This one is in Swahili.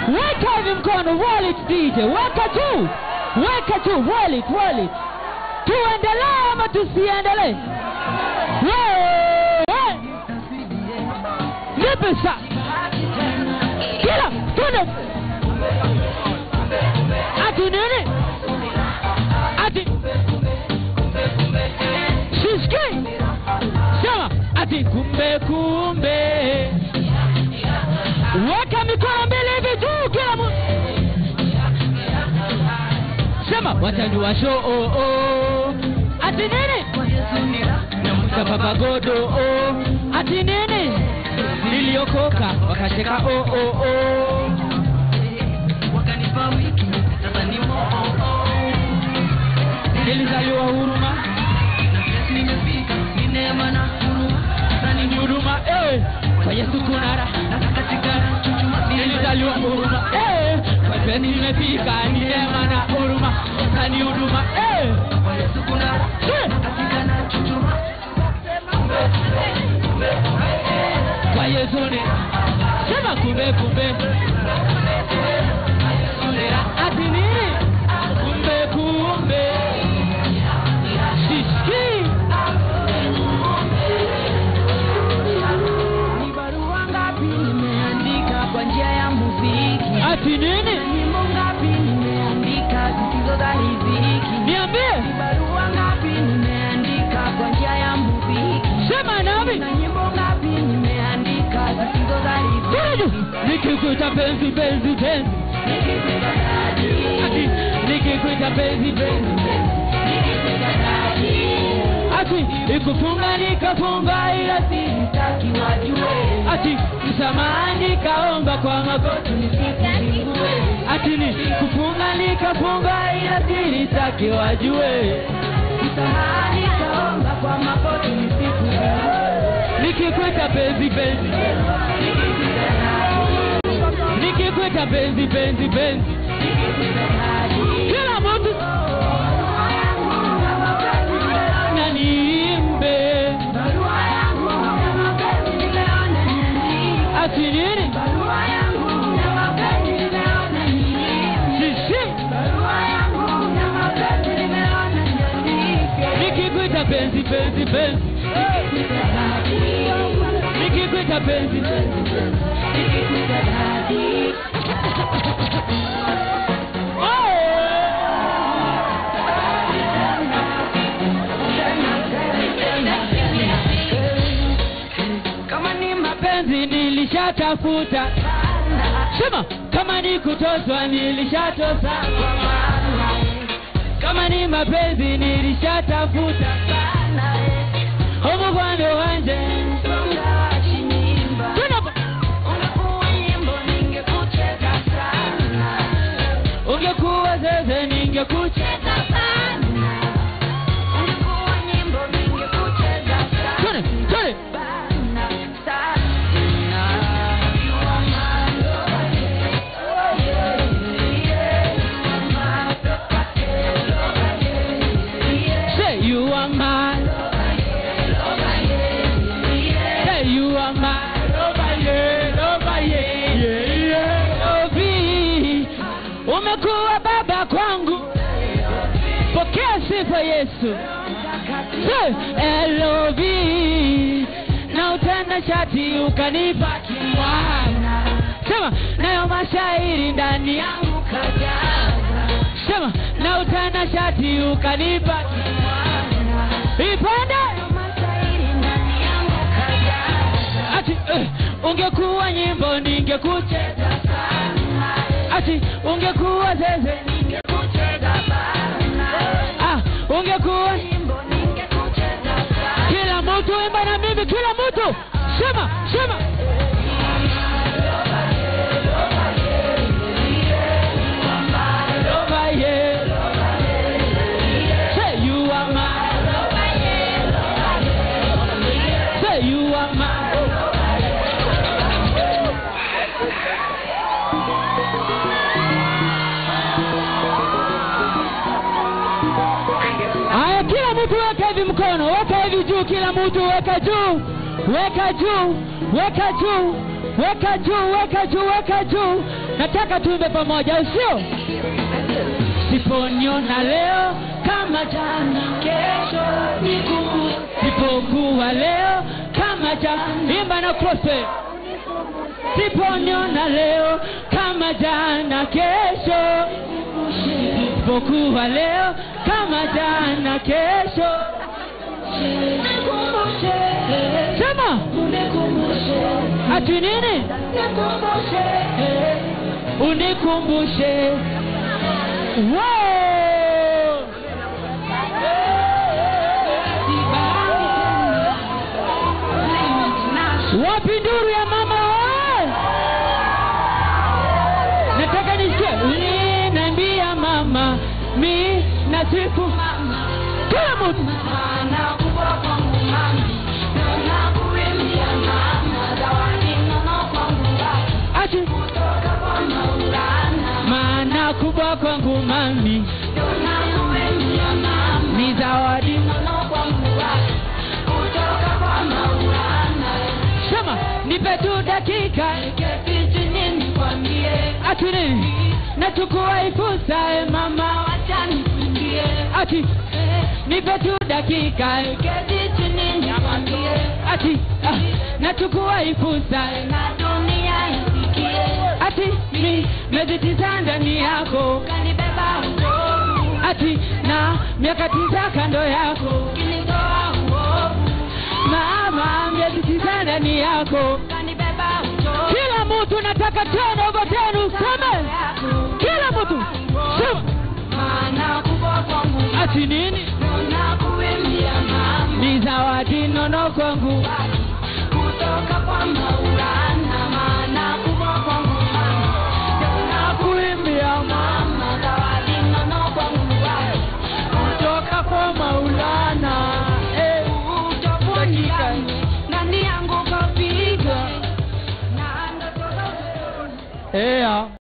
weka hivi mkono roll it dj weka tu weka tu roll it roll it tuendelee ama tusiendelee Wewe! nipe sa kila tune ati nini ati siski sema ati kumbe kumbe weka mikono mbili hivi juu kila mu sema watanjua show oh, oh. ati nini namuta baba godo oh. ati nini niliokoka wakacheka oh, oh, oh. wakanipa wiki sasa ni nilizaliwa huruma nimefika ni neema na huruma sasa ni huruma eh. kwa yesu kuna raha nataka sigara chuchuma nilizaliwa huruma eh. kwa yesu nimefika ni neema na huruma na ni huduma eh. kwa Yesu kuna Eh. nataka sigara chuchuma kwa yesu ni sema kumbe kumbe ati nini kumbe kumbe siski ni barua ngapi nimeandika kwa njia ya muziki ati nini nyimbo ngapi nimeandika zisizo za riziki niambie ni barua ngapi nimeandika kwa njia ya muziki sema nami na nyimbo ngapi nimeandika zisizo za Tuju, riziki nikikuita penzi penzi penzi nikipenda dadi ati nikikuita penzi penzi nikipenda dadi ati ikufunga nikafunga ila si sitaki wajue ati msamaha nikaomba kwa magoti nisikuzingue ati ni kufunga nikafunga ila siri zake wajue msamaha nikaomba kwa magoti nisikuzingue nikikwita penzi penzi nikipenda dadi nikikwita penzi penzi penzi nikipenda dadi kila mtu na niimbe barua yangu ya mapenzi nimeona niandike ati nini barua yangu ya mapenzi nimeona niandike sisi barua yangu ya mapenzi nimeona niandike nikikwita penzi penzi penzi nikipenda dadi nikikwita penzi penzi nikipenda dadi kama ni mapenzi nilishatafuta sema kama ni kutoswa nilishatosa kama ni mapenzi nilishatafuta humu kwande wanje Tuna- ungekuwa zeze ningekucha Tuna- tuna- say you are mine say you are mine over here over here yeah yeah Obi umekuwa baba kwangu pokea sifa Yesu Say, LOV na utenda shati ukanipa kimwana sema nayo mashairi ndani yangu kajaza sema na utenda shati ukanipa kimwana ipande ati eh, ungekuwa nyimbo ningekucheza ati ungekuwa zeze ah, ungekuwa kila mtu imba na mimi kila mtu sema sema Over here. Say you are mine. Say you are mine. Haya, kila mtu weka hivi mkono, weka hivi juu, kila mtu weka juu, weka juu, weka juu, weka juu, weka juu, weka juu. nataka tuimbe pamoja usio siponiona leo kama jana kesho nikumbuke sipokuwa leo kama jana imba na crossfade siponiona leo kama jana kesho sipokuwa leo kama jana kesho sema ati nini unikumbushe Wow! wapi nduru ya mama we? nataka nisikie uliniambia mama mi na siku kila mtu ati maana kubwa kwangu mami ni zawadi sema nipe tu dakika ati nini nachukua ifusa e mama ati nipe tu dakika ati ah, nachukua ifusa ati mi mezitiza ndani yako ati na miaka tisa kando yako mama mezitiza ndani yako kila mtu nataka tena over tenu seme kila mtu sema ati nini ni zawadi nono kwangu kutoka kwa maulana maana kubwa kwangu kuimbia mama zawadi nono kwangu kutoka kwa maulana eh, dakika ndani yangu kapiga na ndoto eh, ah.